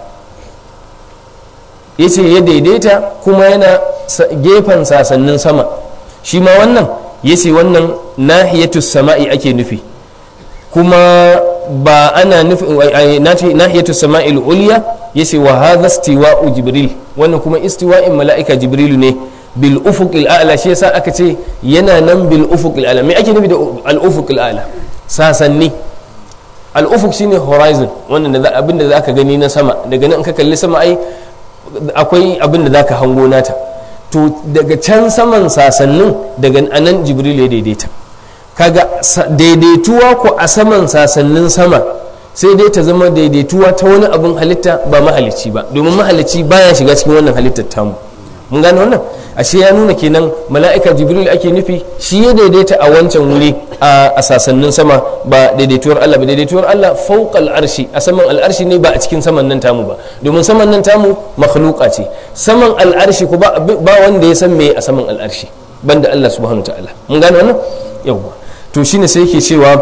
yace ya daidaita kuma yana gefen sasannin sama shi ma wannan yace wannan nahiyatus sama'i ake nufi kuma ba ana nufin nahiyatus sama'il ulya yace wa hadha istiwa'u jibril wannan kuma istiwa'in mala'ika jibrilu ne bil ufuqil a'la shi yasa aka ce yana nan bil ufuqil a'la me ake nufi da al ufuqil a'la sasanni al ufuq shine horizon wannan da abin da zaka gani na sama daga nan ka kalli sama ai akwai abin da zaka hango nata to daga can saman sasannin daga anan jibril ya daidaita kaga daidaituwa ko a saman sasannin sama sai dai ta zama daidaituwa ta wani abin halitta ba mahalicci ba domin mahalicci baya shiga cikin wannan halittar tamu mun gane wannan ashe ya nuna kenan mala'ika jibril ake nufi shi ya daidaita a wancan wuri a sasannin sama ba daidaituwar Allah ba daidaituwar Allah fauqal arshi a saman al'arshi ne ba a cikin saman nan tamu ba domin saman nan tamu makhluqa ce saman al'arshi ko ba wanda ya san me a saman al'arshi banda Allah subhanahu ta'ala mun gane wannan yawwa to shine sai yake cewa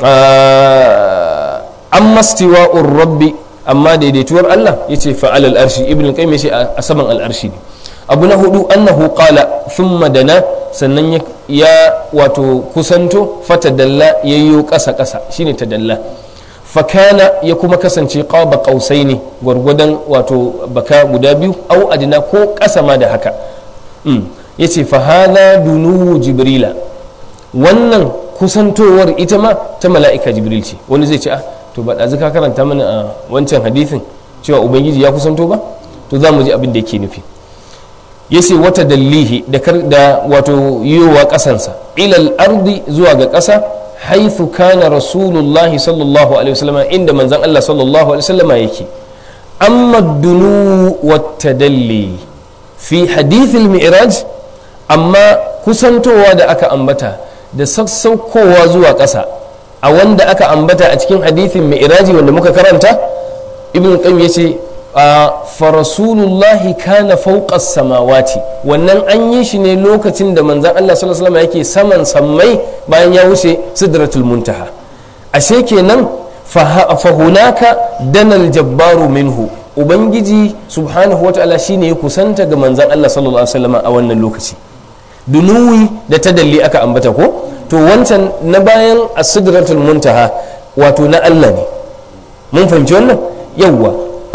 amma stiwa'ur rabbi amma daidaituwar Allah yace fa'al al'arshi ibn qayyim yace a saman al'arshi ne abu na hudu annahu qala thumma dana sannan ya wato kusanto fatadalla yayyo kasa kasa shine tadalla fakana ya kuma kasance qaba qausaini gwargwadon wato baka guda biyu au adina ko kasa ma da haka yace fa hadha dunu jibrila wannan kusantowar ita ma ta mala'ika jibril ce wani zai ce ah to ba ɗazu ka karanta mana a wancan hadithin cewa ubangiji ya kusanto ba to za mu ji abin da yake nufi yace wata dallihi da da wato yiwa kasansa ilal ardi zuwa ga kasa haithu kana rasulullah sallallahu alaihi wasallam inda manzon Allah sallallahu alaihi wasallam yake amma dunu wata dalli fi hadithil mi'raj amma kusantowa da aka ambata da sassaukowa zuwa ƙasa a wanda aka ambata a cikin hadithin mi'raji wanda muka karanta ibn qayyim yace farasulullahi kana fauqa samawati wannan an yi shi ne lokacin da manzan Allah sallallahu alaihi yake saman sammai bayan ya wuce sidratul muntaha ashe kenan fahunaka danal jabbaru minhu ubangiji subhanahu wataala shine ya kusanta ga manzan Allah sallallahu alaihi wasallam a wannan lokaci dunuwi da tadalli aka ambata ko to wancan na bayan as-sidratul muntaha wato na Allah ne mun fahimci wannan yawwa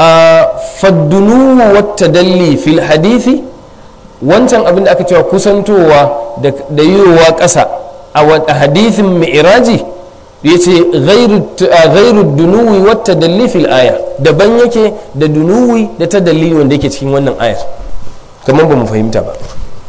faddunu wata dalli fil hadithi wancan abin da aka cewa kusantowa da yiwuwa ƙasa a hadithin mi'iraji ya ce gairu dunuwi wata dalli fil aya daban yake da dunuwi da ta dalli wanda yake cikin wannan ayar kamar ba mu fahimta ba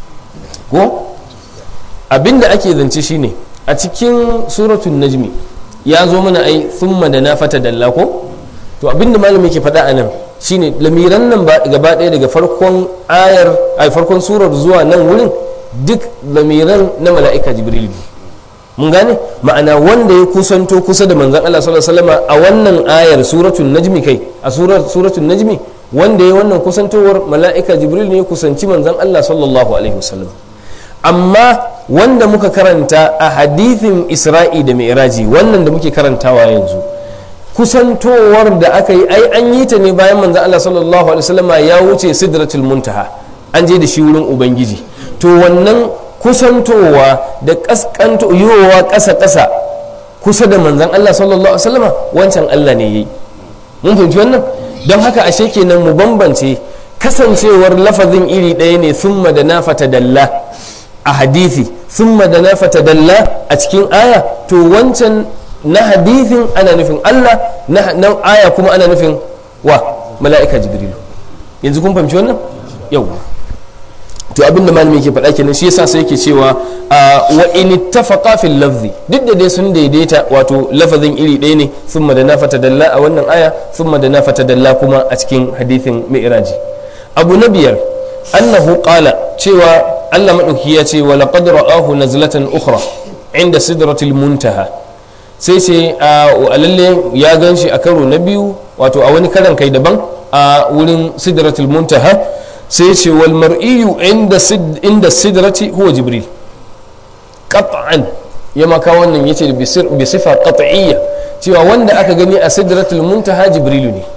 ko abin da ake zance shine a cikin suratun najmi ya zo mana ai thumma da na fata dalla ko to abinda malami ke faɗa a nan shine lamiran nan gaba ɗaya daga farkon ayar a farkon surar zuwa nan wurin duk lamiran na mala'ika jibril ne mun gane ma'ana wanda ya kusanto kusa da manzan Allah sallallahu alaihi wasallam a wannan ayar suratul najmi kai a suratul najmi wanda ya wannan kusantowar mala'ika jibril ne ya kusanci manzan Allah sallallahu alaihi wasallam amma wanda muka karanta a hadithin isra'i da mi'raji wannan da muke karantawa yanzu kusantowar da aka yi ai an yi ta ne bayan manzan Allah sallallahu alaihi wasallama ya wuce sidratul muntaha an je da shi wurin ubangiji to wannan kusantowa da kaskanto yiwowa ƙasa ƙasa kusa da manzan Allah sallallahu alaihi wasallama wancan Allah ne yayi mun fahimci wannan don haka ashe kenan mu bambance kasancewar lafazin iri ɗaya ne summa da na dalla a hadithi summa da na dalla a cikin aya to wancan na hadithin ana nufin Allah na aya kuma ana nufin wa mala'ika jibrilu yanzu kun fahimci wannan yau to abin da malami ke faɗa kenan shi yasa sai yake cewa wa in ittafaqa fil lafzi duk da dai sun daidaita wato lafazin iri ɗaya ne thumma da nafata dalla a wannan aya thumma da nafata dalla kuma a cikin hadithin mi'raji abu na biyar annahu qala cewa Allah madauki ya ce wa laqad ra'ahu nazlatan ukhra inda sidratil muntaha sai ce a lalle ya gan shi a karo na biyu wato a wani karan kai daban a wurin sidratul muntaha sai ce wal mar'iyu inda sidrati huwa jibril qat'an ya maka wannan yace bi sifa qat'iyya cewa wanda aka gani a sidratul muntaha jibrilu ne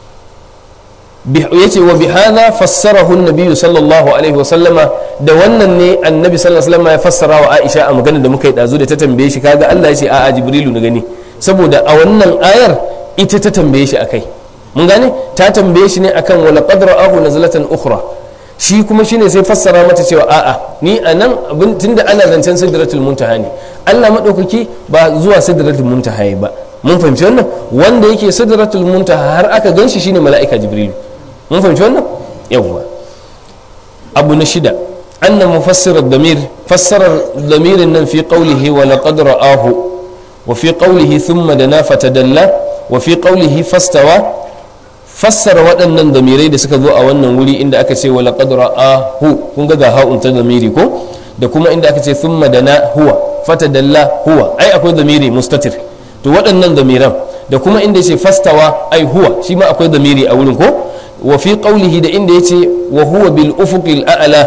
yace wa bi hadha fassarahu an-nabi sallallahu alaihi wasallama da wannan ne annabi sallallahu alaihi wasallama ya fassara wa Aisha a magana da muka yi dazu da ta tambaye shi kaga Allah yace a'a jibrilu na gani saboda a wannan ayar ita ta tambaye shi akai mun gane ta tambaye shi ne akan wala qadra ahu nazlatan ukhra shi kuma shine sai fassara mata cewa a'a ni anan abin tunda ana zancen sidratul muntaha ne Allah madaukaki ba zuwa sidratul muntaha ba mun fahimci wannan wanda yake sidratul muntaha har aka ganshi shine mala'ika jibrilu mun fahimci wannan yawwa abu na shida anna mufassir damir fassarar damirin nan fi qawlihi wa laqad ra'ahu wa fi qawlihi thumma dana fatadalla wa fi qawlihi fastawa fassara waɗannan damirai da suka zo a wannan wuri inda aka ce wa laqad ra'ahu kun ga ga ha'un ta damiri ko da kuma inda aka ce thumma dana huwa fatadalla huwa ai akwai damiri mustatir to waɗannan damiran da kuma inda yace fastawa ai huwa shi ma akwai damiri a wurin ko wa fi qawlihi da inda yace wa huwa bil ufuqil a'la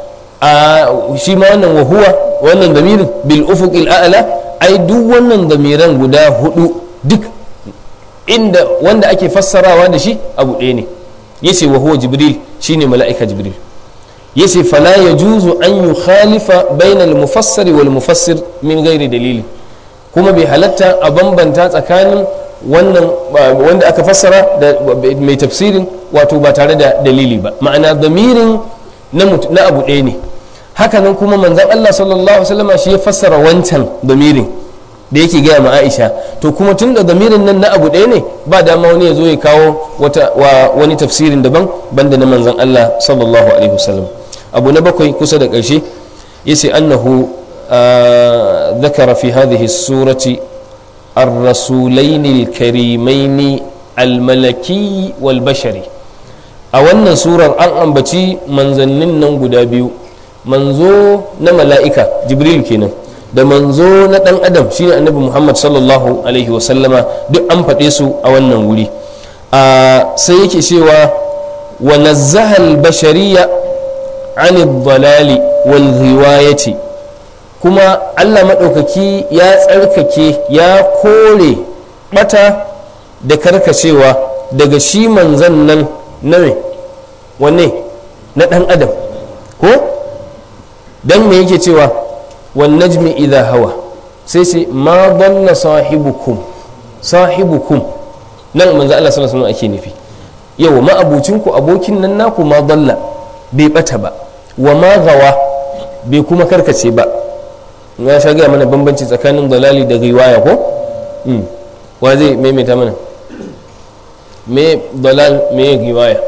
a shi ma wannan wa huwa wannan damirin bil ufuqil a'la ai duk wannan damiran guda hudu duk inda wanda ake fassarawa da shi abu ɗaya ne yace wa huwa jibril shine mala'ika jibril yace fala yajuzu an yukhalifa bainal mufassiri wal mufassir min ghairi dalili kuma bai halatta a bambanta tsakanin wannan wanda aka fassara da mai tafsirin wato ba tare da dalili ba ma'ana damirin na abu ɗaya ne hakanan kuma manzan Allah sallallahu alaihi wasallam shi ya fassara wancan damirin da yake gaya ma Aisha to kuma tun da damirin nan na abu ɗaya ne ba dama wani ya zo ya kawo wata wa wani tafsirin daban banda na manzan Allah sallallahu alaihi wasallam abu na bakwai kusa da ƙarshe yace annahu ذكر في هذه السورة الرسولين الكريمين الملكي والبشري a wannan surar an ambaci manzannin nan guda biyu manzo na mala'ika jibril kenan da manzo na dan adam shine annabi muhammad sallallahu alaihi wasallama duk an faɗe su a wannan wuri sai yake cewa wa nazzaha al-bashariya an dalali wal riwayati kuma allah maɗaukaki ya tsarkake ya kore ɓata da karkacewa daga shi manzan nan na me wanne na ɗan adam ko don me yake cewa wan najmi idha hawa sai sai ma dalla sahibukum sahibukum nan manzo Allah sallallahu alaihi ake nufi yawa ma abucinku abokin nan naku ma dalla bai bata ba wa ma gawa bai kuma karkace ba ya sha gaya mana bambanci tsakanin dalali da riwaya ko wa zai maimaita mana me dalal me riwaya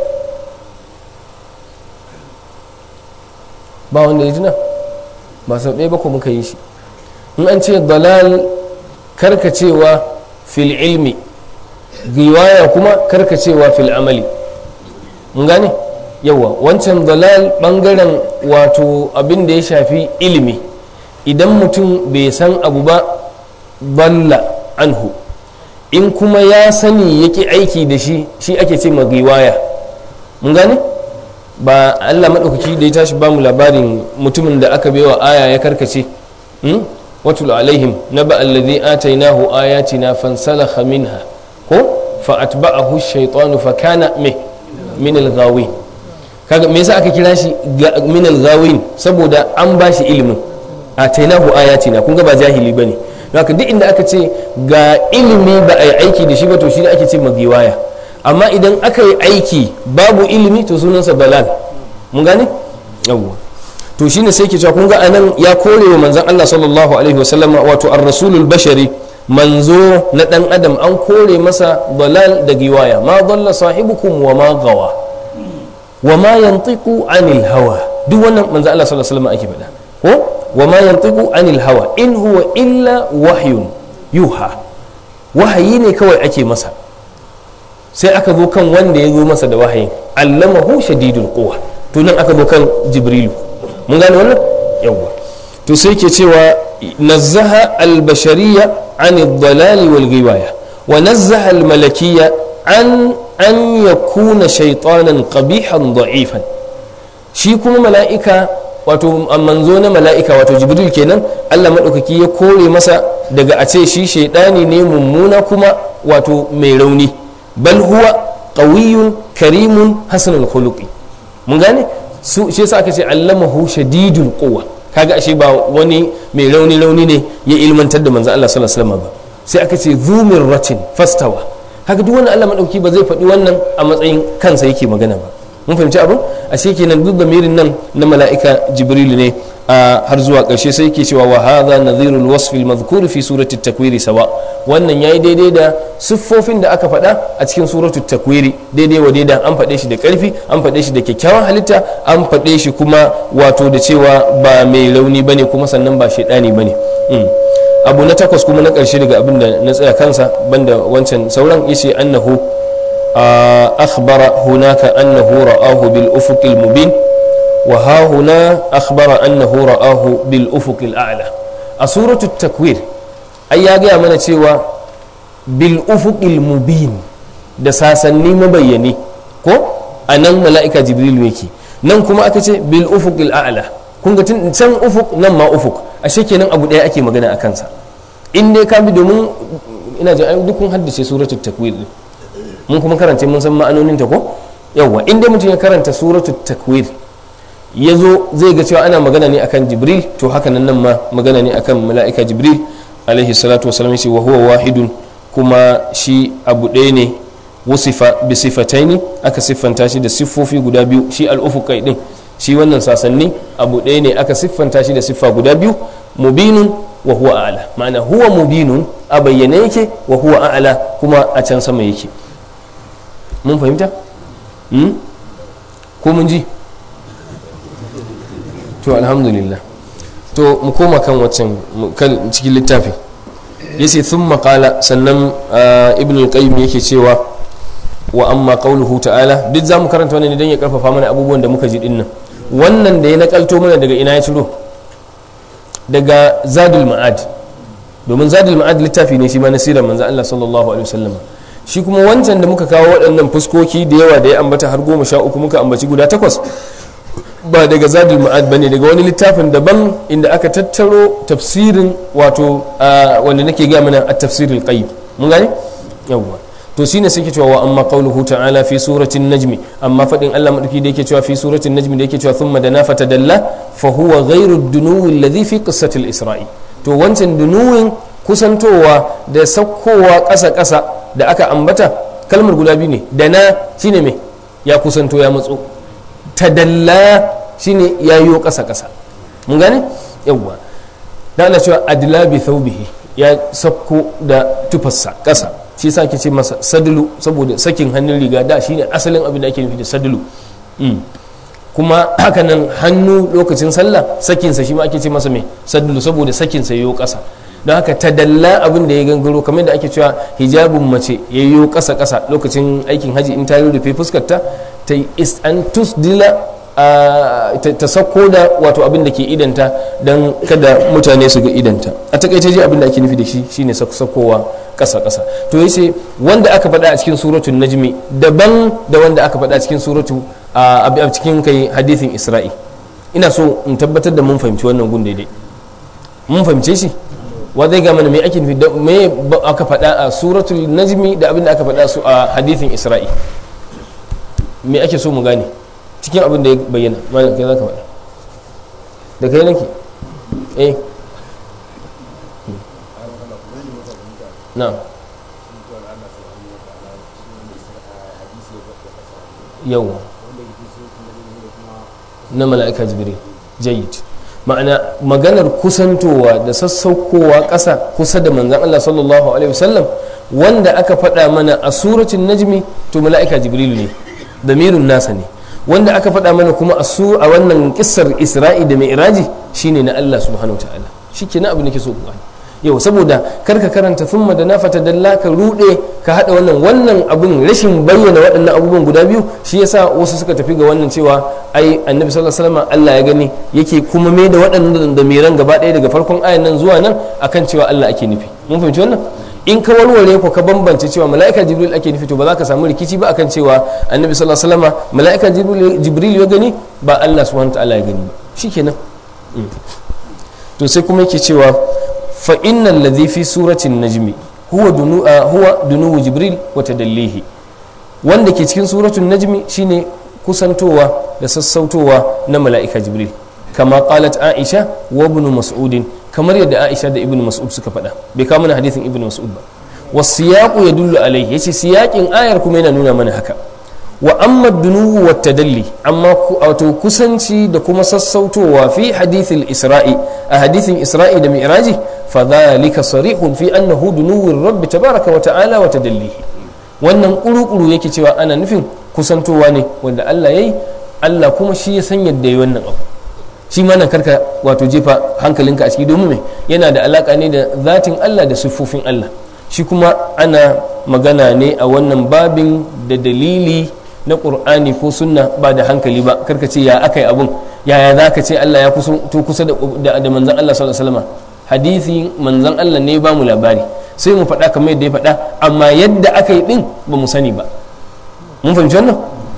ba wanda ya tuna ba sau ɗaya ba ko muka yi shi in an ce dalal karkacewa fil ilmi riwaya kuma karkacewa fil amali mun gane yawa wancan dalal bangaren wato abin da ya shafi ilimi idan mutum bai san abu ba balla anhu in kuma ya sani yake aiki da shi shi ake ce riwaya mun gane ba allah maɗaukaki da ya tashi ba mu labarin mutumin da aka baiwa aya ya karkace watul alaihim na ba allazi atainahu ayatina fansalakha minha ko fa atba'ahu shaytanu fa kana me min al-ghawin kaga me yasa aka kira shi min al-ghawin saboda an ba shi ilimin atainahu ayatina kun ga ba jahili bane haka duk inda aka ce ga ilimi ba a yi aiki da shi ba to shi ne ake ce magiwaya amma idan aka yi aiki babu ilimi to sunansa balal mun gane yawwa to shine sai ke cewa kun ga anan ya kore wa manzon Allah sallallahu alaihi wasallam wato ar-rasulul bashari manzo na dan adam an kore masa balal da giwaya ma dalla sahibukum wa ma gawa wa ma yantiqu anil hawa duk wannan manzon Allah sallallahu alaihi wasallam ake faɗa ko wa ma yantiqu anil hawa in huwa illa wahyun yuha wahayi ne kawai ake masa sai aka zo kan wanda ya zo masa da wahayin allamahu shadidul quwa to nan aka zo kan jibrilu mun gane wannan yawwa to sai ke cewa nazzaha albashariya an dalali wal ghiwaya wa nazzaha almalakiyya an an yakuna shaytanan qabihan da'ifan shi kuma mala'ika wato manzo na mala'ika wato jibril kenan Allah maɗaukaki ya kore masa daga a ce shi shaidani ne mummuna kuma wato mai rauni bal huwa qawiyyun karimun hasanul khuluqi mun gane su shi yasa aka ce allamahu shadidul quwwa kaga ashe ba wani mai rauni rauni ne ya ilmantar da manzo Allah sallallahu alaihi wasallam ba sai aka ce zumir ratin fastawa haka duk wani Allah madauki ba zai faɗi wannan a matsayin kansa yake magana ba mun fahimci abin ashe kenan duk mirin nan na mala'ika jibril ne a har zuwa ƙarshe sai yake cewa wa hadha nadhirul wasf al madhkur fi surati at-takwir sawa wannan yayi daidai da siffofin da aka faɗa a cikin suratul takwiri daidai wa daidai an faɗe shi da ƙarfi an faɗe shi da kyakkyawan halitta an faɗe shi kuma wato da cewa ba mai rauni bane kuma sannan ba shaidani bane abu na takwas kuma na ƙarshe daga abin da na tsaya kansa banda wancan sauran yace annahu akhbara hunaka annahu ra'ahu bil ufuqil mubin wa ha huna akhbara annahu ra'ahu bil ufuqil a'la a suratul takwir ai ya gaya mana cewa bil ufuqil mubin da sasanni mabayyani ko a nan mala'ika jibril yake nan kuma aka ce bil ufuqil a'la kun ga tun can ufuk nan ma ufuk ashe kenan abu daya ake magana a kansa in dai ka bi domin ina ji duk kun haddace suratul takwir mun kuma karanta mun san ma'anonin ta ko yawa in dai mutum ya karanta suratul takwir ya zo zai ga cewa ana magana ne akan jibril to haka nan nan ma magana ne akan mala'ika jibril alaihi salatu wasalam yace wa huwa wahidun kuma shi abu ɗaya ne wasifa bi sifataini aka siffanta shi da siffofi guda biyu shi al-ufuqai din shi wannan sasanni abu ɗaya ne aka siffanta shi da siffa guda biyu mubinun wa huwa a'la ma'ana huwa mubinun a bayyane yake wa huwa a'la kuma a can sama yake mun fahimta ko mun ji to alhamdulillah to mu koma kan waccan kan cikin littafin yace thumma qala sannan ibn al-qayyim yake cewa wa amma qawluhu ta'ala duk zamu karanta wannan idan ya karfafa mana abubuwan da muka ji dinnan wannan da ya nakalto mana daga ina ya ciro daga zadul ma'ad domin zadul ma'ad littafi ne shi ma na sirar manzo Allah sallallahu alaihi wasallam shi kuma wancan da muka kawo waɗannan fuskoki da yawa da ya ambata har goma sha uku muka ambaci guda takwas ba daga zadul ma'ad bane daga wani littafin daban inda aka tattaro tafsirin wato wanda nake ga mana at-tafsirul qayyim mun gane yawwa to shine sai ke cewa wa amma qawluhu ta'ala fi suratin najmi amma fadin Allah madauki da yake cewa fi suratin najmi da yake cewa thumma dana fatadalla fa huwa ghayru ad-dunuwi alladhi fi qissati al-isra'i to wancan dunuwin kusantowa da sakkowa ƙasa ƙasa da aka ambata kalmar guda biyu ne dana shine me ya kusanto ya matso tadalla shine ya yiwo ƙasa ƙasa mun gane yawwa da Allah cewa adla bi thawbihi ya sakko da tufarsa ƙasa shi sa ake ce masa sadulu saboda sakin hannun riga da shine asalin abin da ake nufi da sadulu kuma hakanan hannu lokacin sallah sakinsa shi ma ake ce masa mai sadulu saboda sakinsa yayo ƙasa don haka ta dalla abin da ya gangaro kamar da ake cewa hijabin mace ya yi ƙasa ƙasa lokacin aikin haji in ta yi rufe fuskarta ta yi an tusdila ta sako da wato abin da ke idanta don kada mutane su ga idanta a takaice ji abin da ake nufi da shi shine sakowa kasa kasa to yace wanda aka faɗa a cikin suratul najmi daban da wanda aka faɗa a cikin suratu a cikin kai hadithin isra'i ina so in tabbatar da mun fahimci wannan gun daidai mun fahimce shi wa zai ga mana me ake nufi da me aka faɗa a suratul najmi da abin da aka faɗa su a hadithin isra'i me ake so mu gane cikin abin da ya bayyana malam kai za ka faɗa da kai nake eh na yawa na mala'ika jibril jayyid ma'ana maganar kusantowa da sassaukowa ƙasa kusa da manzan Allah sallallahu alaihi wasallam wanda aka faɗa mana a suratun najmi to mala'ika jibril ne damirun nasa ne wanda aka faɗa mana kuma a su a wannan kissar isra'i da mai iraji shine na Allah subhanahu wa ta'ala shi ke na abu nake so ku gani yau saboda karka karanta thumma da nafata dalla ka rude ka hada wannan wannan abun rashin bayyana waɗannan abubuwan guda biyu shi yasa wasu suka tafi ga wannan cewa ai annabi sallallahu alaihi wasallam Allah ya gani yake kuma mai da waɗannan da miran gaba ɗaya daga farkon ayan nan zuwa nan akan cewa Allah ake nufi mun fahimci wannan in ka warware ko ka bambance cewa mala'ika jibril ake nufi to ba za ka samu rikici ba akan cewa annabi sallallahu alaihi wasallam mala'ika jibril ya gani ba Allah subhanahu wa ta'ala ya gani ba shikenan to sai kuma yake cewa fa innal ladhi fi suratin najmi huwa dunu huwa dunu jibril wa tadallihi wanda ke cikin suratul najmi shine kusantowa da sassautowa na mala'ika jibril kama qalat aisha wa ibn mas'ud kamar yadda aisha da ibn mas'ud suka faɗa bai kawo mana hadithin ibn mas'ud ba wasiyaqu yadullu alayhi yace siyaƙin ayar kuma yana nuna mana haka wa amma dunuwu wa tadalli amma wato kusanci da kuma sassautowa fi hadithil isra'i a hadithin isra'i da mi'raji fa dhalika sarihun fi annahu dunuwur rabbi tabaraka wa ta'ala wa tadallihi wannan kuru-kuru yake cewa ana nufin kusantowa ne wanda Allah yayi Allah kuma shi ya san yadda yi wannan abu shi ma nan karka wato jefa hankalinka a ciki domin me yana da alaka ne da zatin Allah da siffofin Allah shi kuma ana magana ne a wannan babin da dalili na ƙur'ani ko sunna ba da hankali ba karka ce ya aka yi abun yaya za ka ce Allah ya to kusa da manzan Allah sallallahu alaihi wasallam hadisi manzan Allah ne ba mu labari sai mu faɗa kamar yadda ya faɗa amma yadda aka yi ɗin ba mu sani ba mun fahimci wannan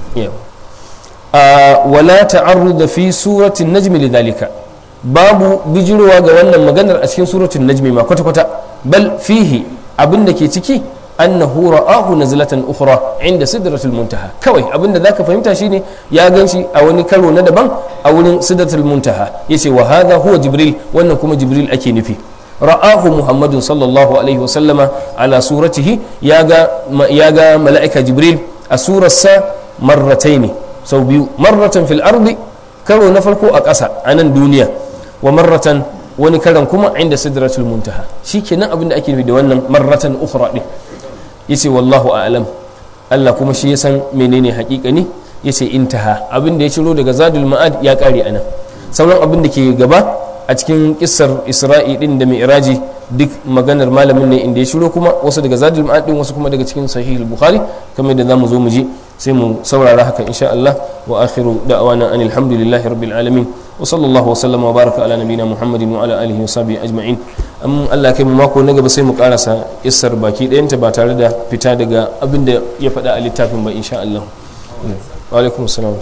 wala ta'arruda fi suratin najmi lidhalika babu bijirowa ga wannan maganar a cikin suratul najmi ma kwata-kwata bal fihi abin da ke ciki annahu ra'ahu nazlatan ukhra inda sidratul muntaha kawai abin da zaka fahimta shine ya ganshi a wani karo na daban a wurin sidratul muntaha yace wa hadha huwa jibril wannan kuma jibril ake nufi ra'ahu muhammadun sallallahu alaihi wasallama ala suratihi ya ga ya ga mala'ika jibril a surarsa marrataini sau biyu marratan fil ardi karo na farko a ƙasa a nan duniya wa marratan wani karan kuma inda sidratul muntaha shikenan abin da ake nufi da wannan marratan ukhra din yace wallahu a'lam Allah kuma shi ya san menene haƙiƙani yace intaha abin da ya ciro daga zadul ma'ad ya kare anan sauran abin da ke gaba a cikin kissar isra'i din da mi'raji duk maganar malamin ne inda ya shiro kuma wasu daga zadul ma'ad din wasu kuma daga cikin sahih bukhari kamar da zamu zo mu ji sai mu saurara haka insha Allah wa akhiru da'wana anil hamdulillahi rabbil alamin wa sallallahu wa sallama wa baraka ala nabina muhammadin wa ala alihi wa sahbihi ajma'in am Allah kai mu mako na gaba sai mu karasa kissar baki ɗayanta ba tare da fita daga abin da ya faɗa a littafin ba insha Allah wa alaikum assalam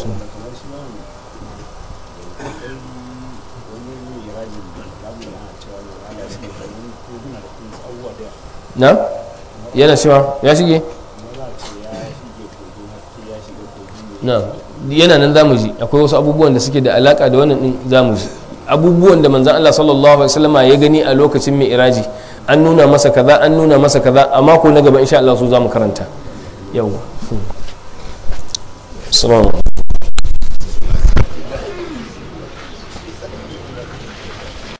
na yana cewa ya shige na yana nan zamu ji akwai wasu abubuwan da suke da alaka da wannan din zamu ji abubuwan da manzon Allah sallallahu alaihi wasallam ya gani a lokacin mai iraji an nuna masa kaza an nuna masa kaza a mako na gaba insha Allah su zamu karanta yawa assalamu